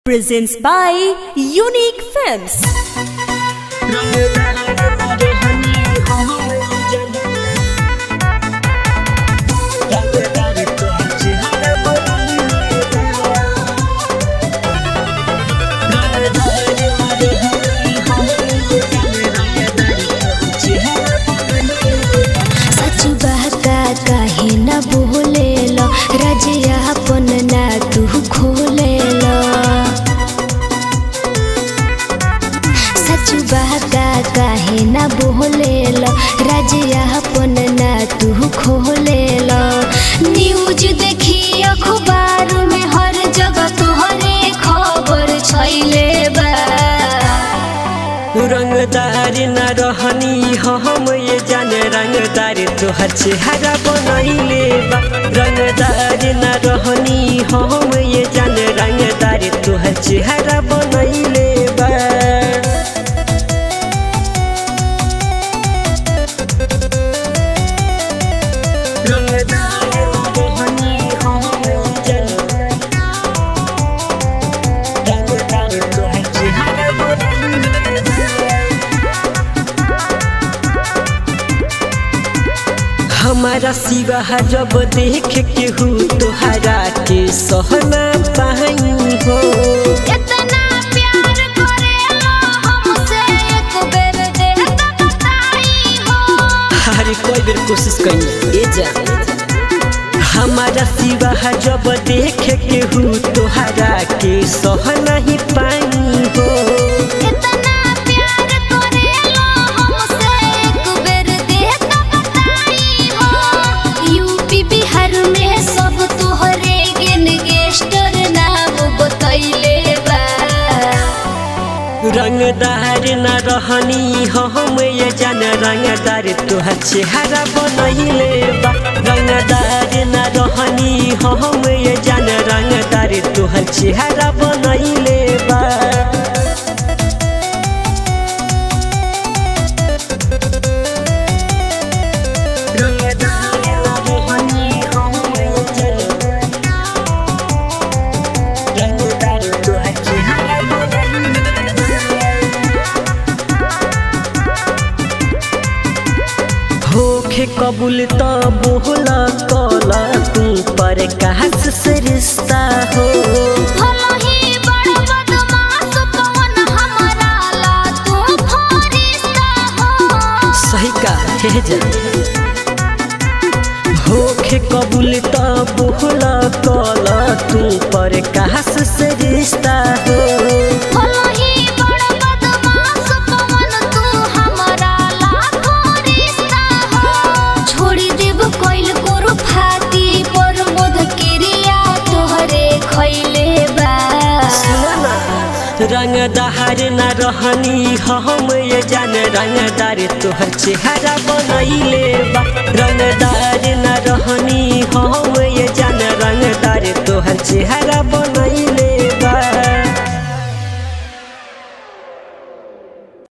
presents by Unique Films. सच बहका काहे न बोले लो रजिया अपन ना तू खोले लो सच बहका काहे न बोले लो रजिया अपन ना तू खोले लो न्यूज देखी अखबार में हर जगह तोहरे खबर छैले बा रंगदार न रहनी हम ये जाने रंगदार तोहर चेहरा बनैले बा रंगदार न रहनी हम ये जाने रंगदार तोहर चेहरा बनैले बा रंगदार न रहनी हम ये जाने रंगदार तोहर चेहरा बनैले हमारा सिवा जब देख के हूँ तोहरा के सहना पाई हो इतना प्यार करेला हमसे एक बेर दे त बताई हो हर कोई बेर कोशिश कई ए जा हमारा सिवा जब देख के हूँ तोहरा के सहना ही पाई हो इतना प्यार करेला हमसे एक बेर दे त बताई हो यूपी बिहार में सब तोहरे गेन गेस्टर नाम बतैले बा रंगदार न रहनी हम ये जान रंगदार तोहर चेहरा बनैले बा रंगदार न रहनी हम ये जान रंगदार तोहर चेहरा बनैले बा रंगदार न रहनी हम ये जान रंगदार तोहर चेहरा बनैले होखे कबूल त बोला कला तू पर कहस से रिश्ता हो भला ही बड़ बदमाश पवन हमारा ला तू फरिश्ता हो सही का हे जा होखे कबूल त बोला कला तू पर कहस से रिश्ता हो भला ही बड़ बदमाश पवन तू हमारा लाखो रिश्ता हो छोड़ी देब कोइल कोरु फाती पर मोद किरिया तोहरे खैले बा रंगदार न रहनी हम ये जान रंगदार तोहर चेहरा बनैले बा रंगदार न रहनी